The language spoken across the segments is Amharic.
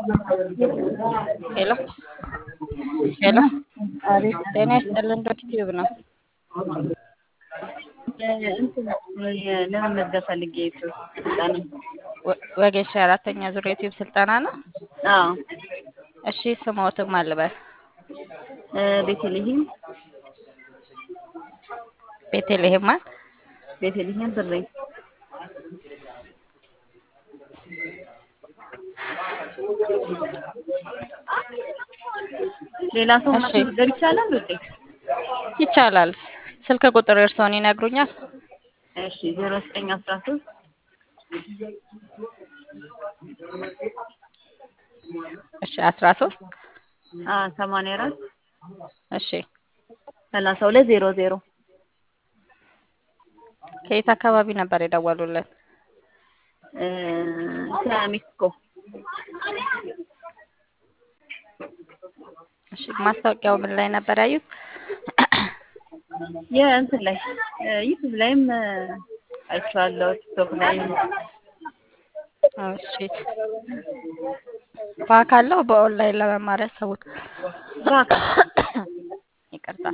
ሄሎ ሄሎ አቤት ጤና ይስጥልን ዶክ ቲዩብ ነው። እንትን ለመመዝገብ ፈልጌ ስልጠና ወ- ወጌሻ አራተኛ ዙር ዩቲዩብ ስልጠና ነው። አዎ እሺ ስሞትም አልበል ቤተልሔም ቤተልሔም ማን? ቤተልሔም ብሬ ሌላ ሰው እሺ ማስመዝገብ ይቻላል ውዴ? ይቻላል። ስልክ ቁጥር እርስዎን ይነግሩኛል? እሺ ዜሮ ዘጠኝ አስራ ሶስት እሺ አስራ ሶስት ሰማንያ አራት እሺ ሰላሳ ሁለት ዜሮ ዜሮ ከየት አካባቢ ነበር የደወሉልን? ከሜክሲኮ እሺ ማስታወቂያው ምን ላይ ነበር ያዩት? የእንትን ላይ ዩቱብ ላይም አይቼዋለሁ ቲክቶክ ላይም እሺ በአካል ነው በኦንላይን ለመማር ያሰቡት? በአካል ይቅርታ።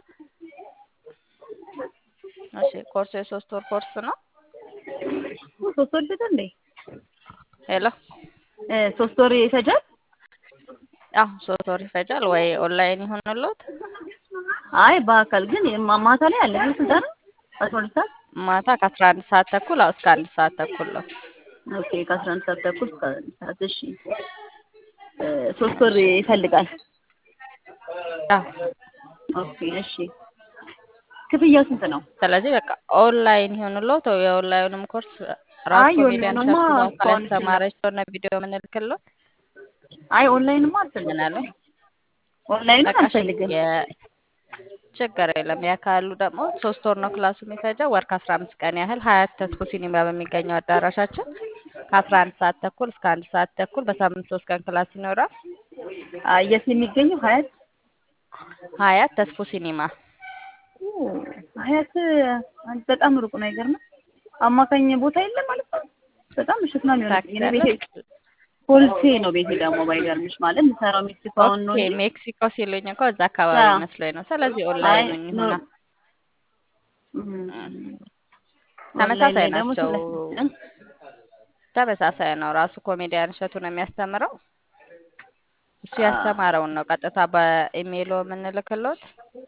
እሺ ኮርሱ የሶስት ወር ኮርስ ነው። ሶስት ወር ይፈጃል እንዴ? ሄሎ እ ሶስት ወር ይፈጃል? አዎ ሶስት ወር ይፈጃል ወይ ኦንላይን ይሆንልዎት? አይ በአካል ግን ማ- ማታ ላይ አለ ግን ስልጠና አስራ ሁለት ሰዓት ማታ ከአስራ አንድ ሰዓት ተኩል አዎ እስከ አንድ ሰዓት ተኩል ነው። ኦኬ ከአስራ አንድ ሰዓት ተኩል እስከ አንድ ሰዓት እሺ እ ሶስት ወር ይፈልጋል አዎ ኦኬ እሺ ክፍያው ስንት ነው? ስለዚህ በቃ ኦንላይን ይሆንልዎት። የኦንላይኑም ኮርስ ራሱ አይ ኮሜዲያን የኦንላይኑማ ሸቱ በአካል እስካሁን ያስተማረች ሆነ ቪዲዮ የምንልክልዎት አይ ኦንላይንማ ምን አልፈልግም አለ ኦንላይንም በቃ እሺ አልፈልግም የ ችግር የለም። ያ ካሉ ደግሞ ሶስት ወር ነው ክላሱ የሚፈጀው። ወር ከአስራ አምስት ቀን ያህል ሀያት ተስፎ ሲኒማ በሚገኘው አዳራሻችን ከአስራ አንድ ሰዓት ተኩል እስከ አንድ ሰዓት ተኩል በሳምንት ሶስት ቀን ክላስ ይኖራል። አይ የት የሚገኘው ሀያት ሀያት ተስፎ ሲኒማ ኦ፣ ሀያት አንድ በጣም ሩቅ ነው አይገርምም አማካኝ ቦታ የለም ማለት ነው በጣም ምሽት ነው የሚሆነው ታክሲ እኔ አለ። ቤቴ ኮልፌ ነው ቤቴ ደግሞ ባይገርምሽ ማለት የምሰራው ሜክሲኮ አሁን ነው ኦኬ እንጂ ሜክሲኮ ሲሉኝ እኮ እዛ አካባቢ አዎ መስሎኝ ነው። ስለዚህ አይ ኦንላይን ኖ ይሆና እም፣ ኦንላይን ተመሳሳይ ላይ ደግሞ ናቸው። ስለ እ? ተመሳሳይ ነው። ራሱ ኮሜዲያን እሸቱ ነው የሚያስተምረው። እሱ አ ያስተማረውን ነው ቀጥታ በኢሜይሎ የምንልክሎት።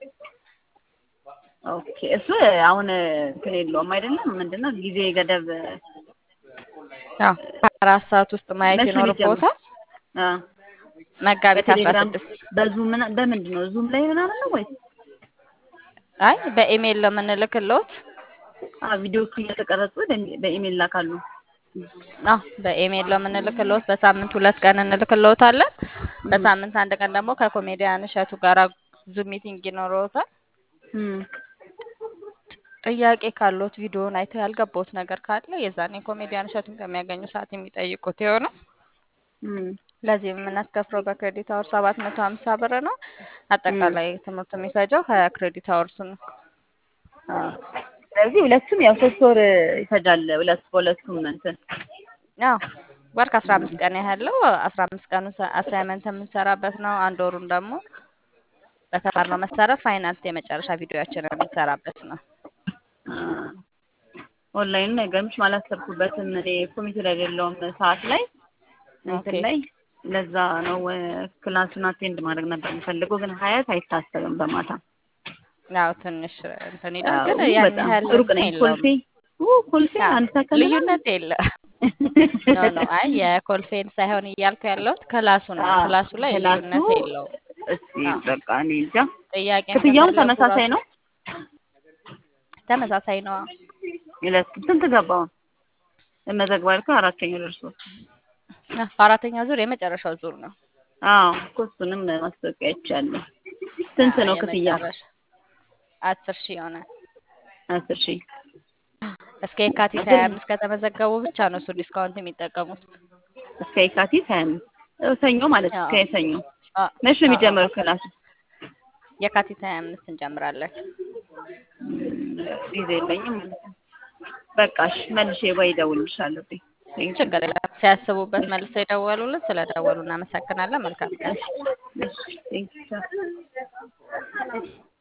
ኦኬ እሱ አሁን እንትን የለውም አይደለም ምንድነው ጊዜ ገደብ አዎ በአራት ሰዓት ውስጥ ማየት መቼ ነው የሚጀምረው? ይኖርብዎታል። አ መጋቢት አስራ በቴሌግራም ስድስት በዙም ምና በምንድን ነው ዙም ላይ ምናምን ነው ወይስ አይ በኢሜይል ነው የምንልክሎት። አ ቪዲዮ እየተቀረጹ በሚ- በኢሜል ላካሉ? አዎ በኢሜይል ነው የምንልክሎት። በሳምንት ሁለት ቀን እንልክሎታለን። እም፣ በሳምንት አንድ ቀን ደግሞ ከኮሜዲያን እሸቱ ጋር ዙም ሚቲንግ ይኖረዎታል። እም፣ ጥያቄ ካሎት ቪዲዮውን አይተው ያልገባዎት ነገር ካለ የዛኔ ኮሜዲያን እሸቱን በሚያገኙ ሰዓት የሚጠይቁት ይሆናል። እም። ለዚህ የምናስከፍለው በክሬዲት አወር ሰባት መቶ ሀምሳ ብር ነው። እም። አጠቃላይ ትምህርቱ የሚፈጀው ሀያ ክሬዲት አወርስ ነው። አ ስለዚህ ሁለቱም ያው ሶስት ወር ይፈጃል። ሁለት በሁለቱም እንትን ያው ወር ከአስራ አምስት ቀን ያህለው አስራ አምስት ቀኑ አሳይመንት የምንሰራበት ነው። አንድ ወሩን ደግሞ በተማርነው መሰረት ፋይናንስ የመጨረሻ ቪዲዮያችንን የምንሰራበት ነው። አ ኦንላይን አይገርምሽ አላሰብኩበትም። እኔ ኮሚቴ ላይ የሌለውም ሰዓት ላይ ኦኬ እንትን ላይ ለዛ ነው እ፣ ክላሱን አቴንድ ማድረግ ነበር የምፈልገው፣ ግን ሀያት አይታሰብም በማታ ያው ትንሽ እንትን ይላል፣ ግን አዎ ያን በጣም ያህል ሩቅ እንትን ነኝ። የለውም። ኮልፌ ኡ ኮልፌ ያው አንድ ሰከንድ ነው። ልዩነት የለም። ኖ ኖ አይ የኮልፌን ሳይሆን እያልኩ ያለሁት ክላሱ ነው። አዎ ክላሱ ላይ ክላሱ ልዩነት የለውም። እስቲ አዎ በቃ እኔ እንጃ። ጥያቄም ክፍያውም ከፈለጉ ተመሳሳይ ራሱ ነው። ተመሳሳይ ነው። ሁለቱም ስንት ገባው? መዘግባል እኮ አራተኛው ደርሶ አዎ፣ አራተኛ ዙር የመጨረሻው ዙር ነው። አዎ እኮ እሱንም ማስታወቂያ አይቻለሁ። ስንት አዎ ነው ክፍያው? የመጨረሻ አስር ሺህ ይሆናል። አስር ሺህ እስከ የካቲት ግን ሀያ አምስት ከተመዘገቡ ብቻ ነው እሱ ዲስካውንት የሚጠቀሙት። እስከ የካቲት ሀያ አምስት ሰኞ ማለት ነው። አዎ እስከ ሰኞ አዎ መቼ ነው አዎ የሚጀምረው ክላሱ? የካቲት ሀያ አምስት እንጀምራለን። ጊዜ የለኝም ማለት ነው። በቃ እሺ መልሼ ወይ እደውልልሻለሁ። ቴንክ ዩ ችግር የለም። ሲያስቡበት መልሰው የደወሉልን ስለደወሉ እናመሰግናለን። መልካም ቀን። ቴንክ ዩ